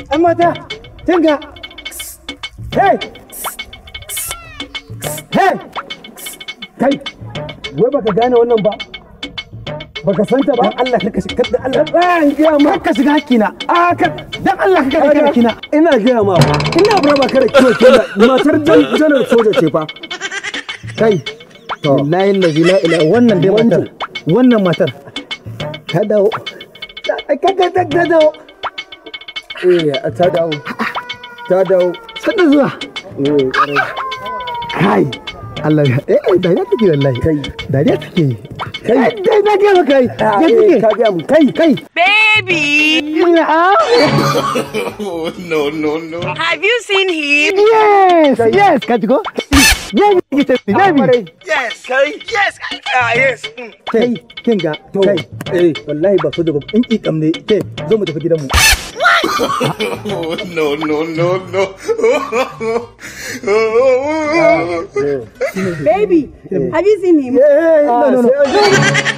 An mata, tinga. Hey! Hey! Kai, wai baka gane wannan ba? Baka santa ba? Dan Allah ka shiga dan Allah. Ɗan gaya ma. Ka shiga hakkina. A ka dan Allah ka shiga hakkina. Ina gaya ma ba. Ina bura ba kada kiwo kenan. Matar janar soja ce fa. Kai. Wallahi lazi la ila wannan dai matar. Wannan matar. Ta dawo. Ka ka ta dawo. Eh, ta dawo. Ta dawo. Sanda zuwa. Eh, ƙwarai. Kai. Allah ya eh dariya take wallahi. Kai. Dariya take. Kai. Dai na ga kai. Ya take. Ka ga mu. Kai, kai. Baby, Ina Oh, no, no, no. have you seen him? Yes, yes, ka ji ko? Baby, ki tafi, baby. Yes, Kai. Yes, Kai. Ah, yes. Mm. Kai, kin ga, kai. Eh, wallahi ba so da in kikam ne. Ke, zo mu tafi gidanmu. Oh, no, no, no, no. Baby, have you seen him? Eh, no, no, no.